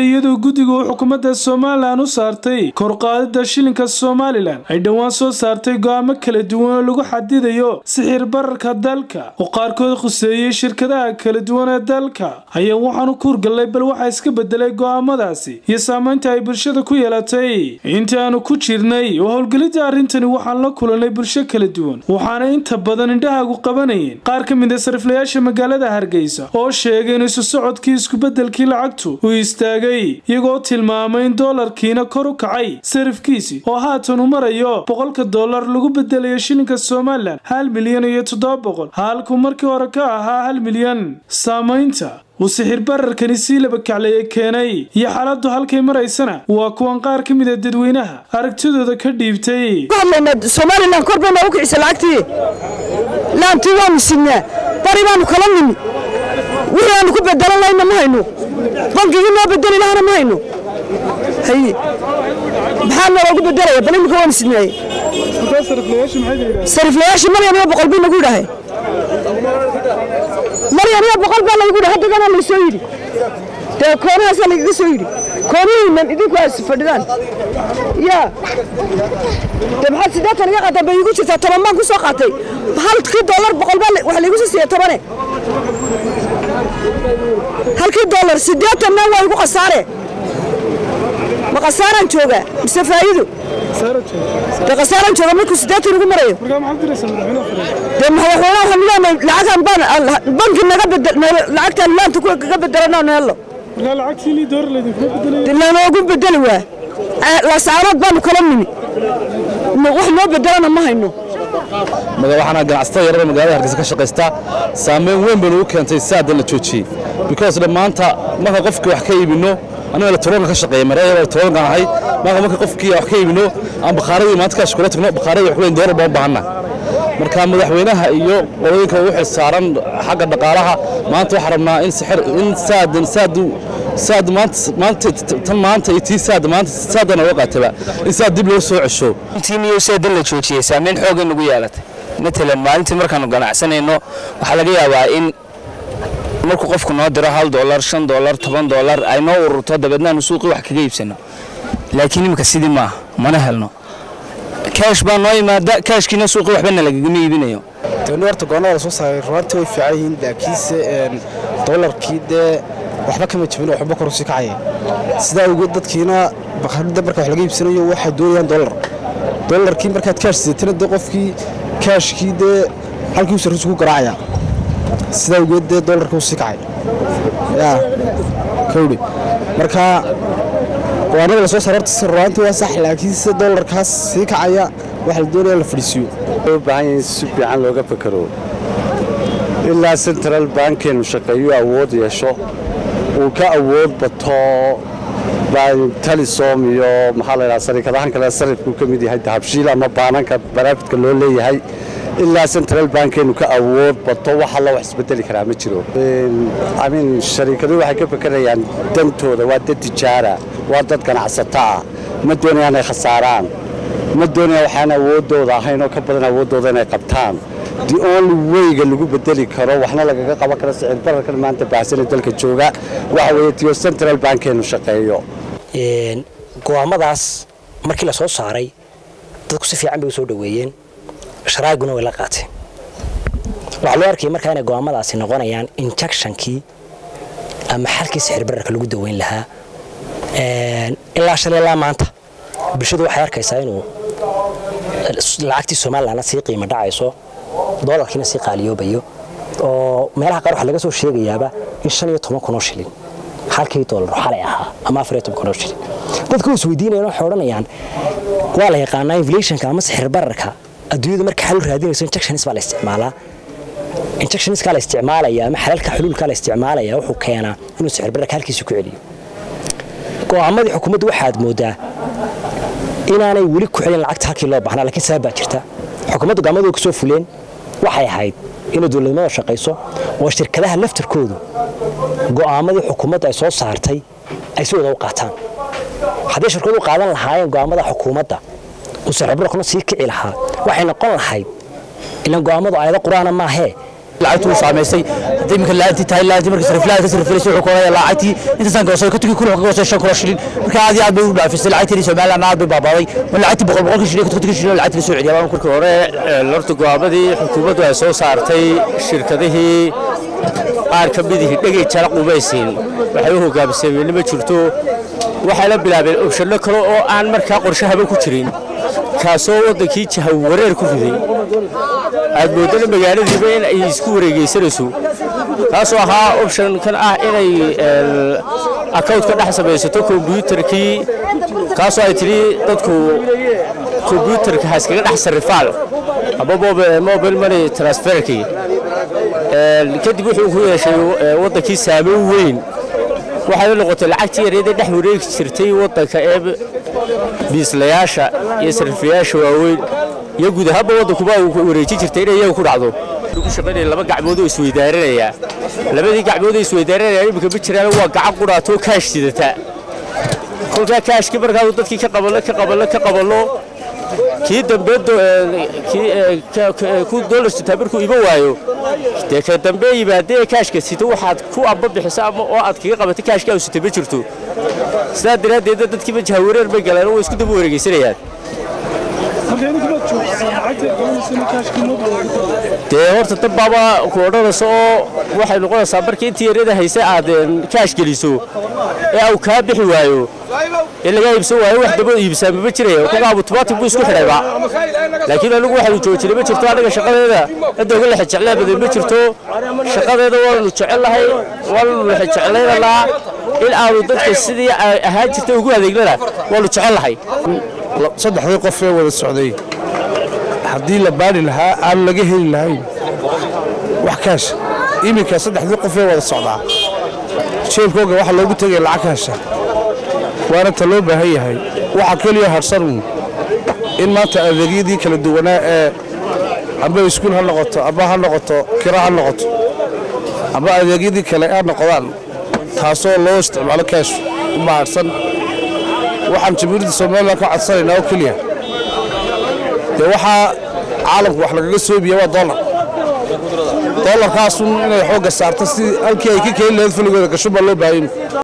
iyadoo guddiga uu xukuumadda somalilan u saartay korqaadida shilinka somalilan ay dhowaan soo saartay go'aamo kala duwan oo lagu xadidayo sixir bararka dalka oo qaarkood khuseeyey shirkadaha kala duwan ee dalka ayaa waxaanu kuurgallay bal waxaa iska bedelay go'aamadaasi iyo saamaynta ay bulshada ku yeelatay intii aanu ku jirnay oo howlgelidda arrintani waxaan la kulanay bulsho kala duwan waxaana inta badan indhahagu qabanayeen qaar ka mid a sariflayaasha magaalada hargeysa oo sheegay in isu socodkii iskubedelkii lacagtu uu istaagay iyagoo tilmaamay in doolarkiina kor u kacay sarifkiisi oo haatan uu marayo boqolka dollar lagu bedelayo shilinka somalilan hal milyan iyo toddoba boqol halkuu markii hore ka ahaa hal milyan saamaynta uu sixir bararkani sii laba kaclaya keenay iyo xaaladdu halkay maraysana waa kuwan qaar ka mid a dadweynaha aragtidooda ka dhiibtay somalilan kor bay noogu kicisa lacagtii laantii waanu signaa bari baanu kala nimi wixii aanu ku bedelan lahayna ma hayno bankigii noo bedeli lahana ma hayno haye maxaa nooloogu bedelaya bal imika waanu signaaye sariflayaashii maryan iyo boqol bii nagu yidhaahay maryan iyo boqol baa laygu yidhi haddagana laysoo yidhi dee koonahaasaa lagaga soo yidhi koonihiinan idinku aas fadhidaan yaa dee maxaad siddeetan iga qaataa bay igu jirtaa toban baan ku soo qaatay halkii dollar boqol baa waxa laygu soo siiya tobane halkii dollar siddeetanna waa igu khasaare ma khasaaraan joogaa mise faa'iido dee khasaaraan jooga markuu siddeetan igu marayo dee madaxweynaha waxaan leenahay lacagaan baan banki naga bedel lacagtaan laanta kuwa kaga bedelanoo neello lanoogu bedeli waa lasaarood baanu kala nimi wax noo bedelana ma hayno waxaana ganacsatada yarada magaalada hargeysa ka shaqaysta saameyn weyn baynu u keentay saadan la joojiyey because maanta marka qofkii wax ka iibino aniga elektroonka ka shaqeeya mareeya elektroonka ahay marka marka qofkii wax ka iibino aan bakhaaradii maanta kaash kula tagno bakhaaradii wax kuleyn doolar baan baahanna marka madaxweynaha iyo qolooyinka ugu xil saaran xagga dhaqaalaha maanta waxaan rabnaa in sixir in saadan saadu saad maanta maanta tan maanta iyo tii saad maanta saadana uga qaataba in saad dib loo soo cesho intiiniyo saadan la joojiyey saameyn xoog nagu yeelatay matalan maalintii markaanu ganacsanayno waxaa laga yaabaa in markuu qofku noo diro hal doolar shan doolar toban doolar ay noo ururto dabeedna aanu suuqii wax kaga iibsano laakiin imika sidii maaha mana helno kaash baa noo yimaada kaashkiina suuqii waxbana lagagama iibinayo tani horta goonnada la soo saaray runaantii way fiican yihiin laakiinse doolarkii dee waxba kama jabin waxba kor usii kacaya sidaa awgeed dadkiina bakhaarida marka wax laga iibsanayo waxay doonayaan doolar doolarkii markaad kaash sidatana dee qofkii kaashkii dee halkii u sarrisu ku garaacaya sidaa awgeed dee doolarka usii kacay yaa kawdhi marka go'aanada la soo saaray horta runaantii waa sax laakiinse doolarkaas sii kacaya waxa la doonaya la fadhiisiiyo u baahan yahay si fiican looga fakaro ilaa central bankeenu shaqeeyo awood yeesho uu ka awood bato talisom iyo maxaa la yidhaha sariikadahan kale sarifkuu ka mid yahay dahabshiil ama baananka baraafidka loo leeyahay ilaa central bankeenu ka awood bato wax alla wax isbedeli karaa ma jiro amin shariikaduhu waxay ka fakerayaan dantooda waa dad tijaara waa dad ganacsato ah ma doonayaan ay khasaaraan ma doonayaan waxaan awooddooda ahayn oo ka badan awooddooda inay qabtaan the only weyga lagu bedeli karo waxna lagaga qaban karo sicir bararkan maanta baahsane dalka jooga waxa weeye tiyo central bankeenu shaqeeyo go'aamadaas markii la soo saaray dadku si fiican bay u soo dhoweeyeen sharaaguna way la qaateen waxaa loo arkayay markaa inay go'aamadaasi noqonayaan injectionkii ama xalkii sixir bararka lagu daweyn lahaa ilaa shalay ilaa maanta bulshadu waxay arkaysaa inuu lacagtii somalilanna sii qiimo dhacayso doolarkiina sii qaaliyoobayo oo meelaha qaar waxaa laga soo sheegayaaba in shan iyo toban kunoo shilin halkii doolar xalay ahaa ama afar iyo toban kunoo shilin dadku is weydiinayaan waxay odhanayaan waa la yaqaanaa inflationka ama sixir bararka adduunyada marka xal u raadinayso injectionis baa la isticmaalaa injectioniskaa la isticmaalaya ama xalalka xuluulkaa la isticmaalaya wuxuu keenaa inuu sixir bararka halkiisa ku celiyo go'aamadii xukuumaddu waxaad moodaa inaanay weli ku celin lacagta halkii loo baahnaa lakiin sabab baa jirta xukuumaddu go'aamadu ka soo fuleen waxay ahayd inay dowladnimada shaqayso oo shirkadaha laftarkoodu go'aamadii xukuumaddu ay soo saartay ay si wada u qaataan haddii shirkadu qaadan lahaayeen go'aamada xukuumadda uu sixirbararkuna sii kici lahaa waxay noqon lahayd ilan go'aamadu aayado qur-aana maahee lacagtu u saamaysay haddii iminka la'aantii tahay la'aantii markii sariflaha ka sariflaysa wuxuu koonaya lacagtii intaasaan goosay ka tigi kun ka goosay shan kun shilin marka aad iyo aad bay u dhaafisay lacagtii Soomaaliland aad bay baabaaday ma lacagtii boqol boqol shilin ka tigi shilin lacagtii soo celiyay baan markii hore lorta go'aamadii xukuumaddu ay soo saartay shirkadihii qaar ka midihii dhegay jara qubaysiin waxay u hogaamisay ma jirto waxay la bilaabeen obshano kale oo aan markaa qorshahaba ku jirin kaasoo waddankii jahawareer ku riday aad moodana magaaladiiba in ay isku wareegaysanayso kaasoo ahaa optionkan ah inay account ka dhex samaysato kombyuutarkii kaasoo ay tidhi dadku kombyuutarka ha iskaga dhex sarrifaan ama mobile money transferkii kadib wuxuu ku yeeshay waddankii saameyn weyn waxayna noqotay lacagtii yareedee dhex wareegi jirtay waddanka ee biislayaasha iyo sarrifiyaasha waaweyn iyo guud ahaanba waddankuba uu wareejin jirtay inay iyaga ku dhacdo ku shaqaynaya laba gacmood oo isweydaaranaya labadii gacmood oo isweydaaranaya iminka ma jiraan waa gacan qudhaatoo kaash sidata kolkaa kaashkii markaadu dadkii ka qabanno ka qabanno ka qabanno kii dambe ku doolar sitaa markuu ima waayo dee ka dambe yimaadee kaashka sita waxaad ku amba bixiso ama oo aad kaga qabatay kaashka aw sita ma jirto sidaa daraaddeedna dadkiiba jahawareer bay galeen oo way isku daba wareegaysanayaan dee horta dad baaba ku odhanaysa oo waxay noqonaysaa markii intii yaryada hayse aad kaash geliso ee au kaa bixi waayo ee lagaa iibsan waayo wax daba iibsaa mama jiraya kolkaa automatic buu isku xidhayba laakiin anigu waxaanu joojinay ma jirto anaga shaqadeeda cidda uga lexe jeclaa badan ma jirto shaqadeeda waanu jecellahay waanu lexe jeclaynaynaa in aanu dadka sidii ahaan jirta ugu adeegnana waanu jecellahay saddexdii qof ee wada socday haddii la baari lahaa aan laga heli lahayn wax kaash iminka saddexdii qof ee wada socdaa jeebkooga waxaa loogu tegaya lacag kaasha waana ta loo baahan yahay waxaa keliya harsanuun in maanta adeegyadii kala duwanaa ee amba iskuul ha noqoto amba ha noqoto kira ha noqoto amba adeegyadii kale ha noqdaan taasoo loo isticmaalo kaash u mahadsan waxaan jamhuuriyadda somalilan ka codsanaynaa oo keliya dee waxaa caalamku wax lagaga soobiya waa dollar dollarkaasun inay xoogga saarto si halkii ay ka keeni lahayd faligooda gasho baa loo baahan